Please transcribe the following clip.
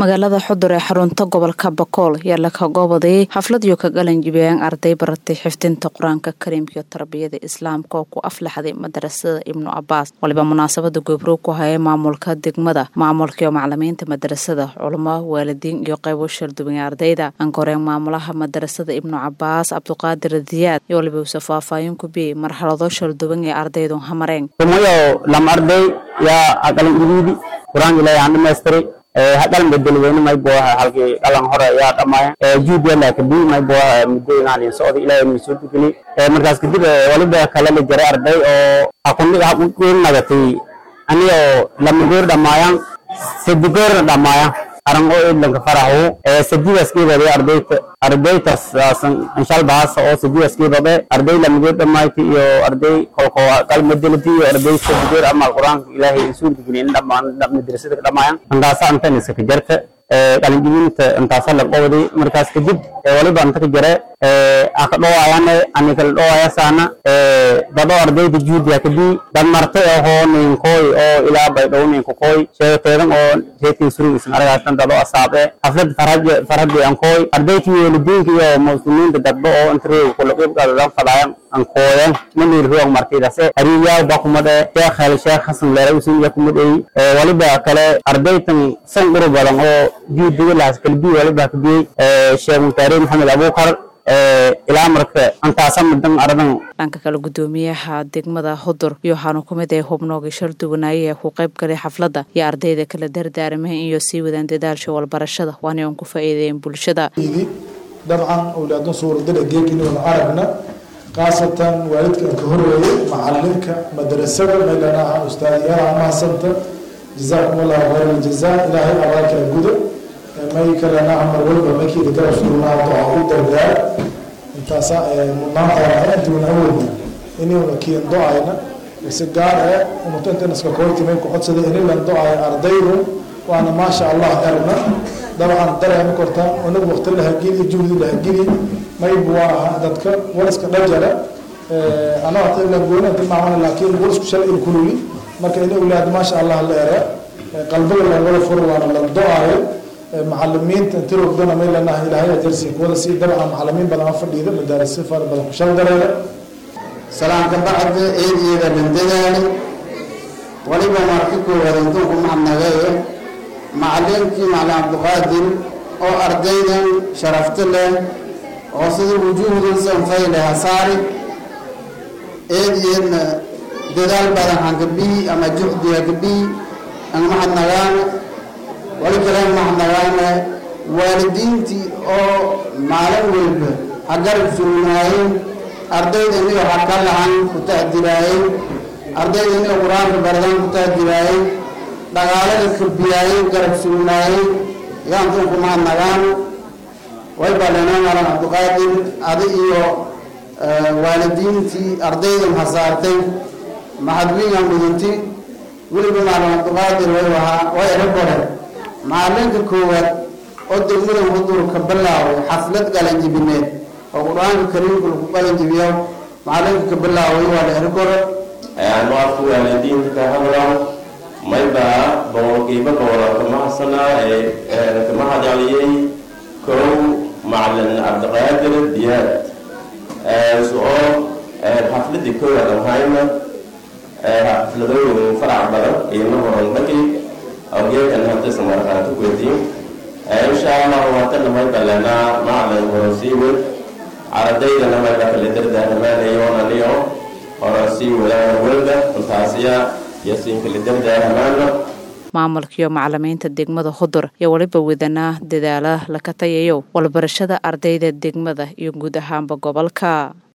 magaalada xudur ee xarunta gobolka bakool yaa laka goobaday xafladiyo ka galanjibiyeen arday baratay xifdinta qur-aanka kariimka iyo tarbiyada islaamka oo ku aflaxday madarasada ibnu cabaas waliba munaasabada goobroog ku hayay maamulka degmada maamulka iyo macalimiinta madarasada culamo waalidiin iyo qaybo sharduwan ardayda ankoreen maamulaha madarasada ibnu cabaas cabduqaadir diyaad iyo waliba uuse faahfaahin ku biyey marxalado sharduwan ee ardaydu hamareen tumayo lam arday yaa aqalin idiidi qur-aanka ilaahay aan dhamaystiray haqalan bedelweyne may booha halkii qalan hore yaa dhammaaya juudela kadib may booha muddo inaan socda ilaahay inuu soo dugini markaas kadib waliba kale la jaray arday oo akundi haquqeen nagatay aniyoo lama goor dhammaayaan saddi goorna dhammaaya aran oo idlanka faraxu sadidaas keebade ardayta ardaytas anshal baasa oo sadidaas keebade arday lamagoor dhammayti iyo arday kolko qalmadelati iyo arday sadigoor amal qur-aanka ilaahay insuulka gelin dhammaan madrasada dhammaayaan antaasa antan iska jarta qalinjibinta intaasa la qowday markaas kadib waliba anta ka jare aka dhowaayane ani kala dhowaaya saana dado ardayda juudiya kadib dad marta ahoo ninkooy oo ilaa bay dhow ninku kooy sheegateedan oo reetin surug isan aragaasan dado asaabe xaflad farhadi ankooy ardayta weelidiinka iyo muslimiinta dadba oo intareeg kula qibqadadan fadaayan ankooyan manil ruang martidase hariyaa bakumade sheekh hel sheekh xasan leerawsin yakumadey waliba kale ardaytan san uru badan oo juudiga laas kalbi waliba kabiyey sheekh mutaare maxamed abuukar ilaa marka antaasa mudan aradan dhanka kale gudoomiyaha degmada hudur iyo waxaanu ku mid ah hubnooga sharduwanaaye ee ku qayb galay xafladda iyo ardayda kala dardaarmeen iyo sii wadaan dadaalsha walbarashada waana aan ku faa'iideeyeen bulshada dabcan awlaadun suuradada geeginooda aragna khaasatan waalidka ka horeeyay macalinka madrasada meelanaha ustaadiyada mahasanta jazaakum allahu khayr aljazaa ilaahay abaalkala guda may kalena mar walba makiida garab surnaado ha u dardaar intaasa mudnaantaana intuuna awoodna inuuna kiin do-ayna si gaar eh umutantanska koortimay ku codsada inilan do-ay ardaydu waana maasha allah erna dabcan dareema korta unagu waqti lahagili juhdi lahagili mayb waa dadka waliska dhajara anaa goona tilmaamana laakiin walisku shalay il kululi marka ini ulaad maasha allah la ere qalbiga lagala furo waana la do-ayo macalimiinta intirogdana may lanaha ilaahay ajarsi kuwada sii dabca macalimiin badan oo fadhiida madaarisi fara badan ku shaldareeda salaanka bacda eedyada dhandadaani waliba marka koowaad intuunku mahadnagaye macalinkii macalin cabdiqaadir oo ardaydan sharafta leh oo sida wujuuhdan sanfayle hasaari eedyeedna dadaal badan hankabii ama juhdi hakabii an mahadnagaana wali kale mahadnagaana waalidiintii oo maalin walba ha garab surnaayeen ardaydaniyo ha ka lahan ku tahdiraayeen ardaydaniyo qur-aanka baradan ku tahdiraayeen dhaqaalada kabiyaayeen garab surnaayeen yaantunku mahadnagaana way balenaa malan cabdiqaadir adi iyo waalidiintii ardaydan hasaartay mahadwiingan mudunti weliba maalin cabdiqaadir way wahaa way ero bare macalinka koowaad oo degmadan hudur ka bilaaway xaflad galanjibineed oo qur-aanka kariimka lagu galanjibiyo macalinka ka bilaaway waa la ero kore ano afku waalidiinta ka hadlaan mayba boqolkiiba boqola kama hasanaa ee kama hadaliyey kow macalin cabdiqaadir diyaad soo xafladii koowaad ahayna xafladooyin farac badan qiimo horan dhaki awgeekan hadaysa marqaanka weydiin insha allah waatana may balanaa macalin horasiiwad ardaydana mayba kala dardaaramaanayoon aniyo horasii wadaan walda intaasiya yasiin kala dardaaramaano maamulka iyo macalimiinta degmada hudur iyo waliba wadanaa dadaala laka tayayo walbarashada ardayda degmada iyo guud ahaanba gobolka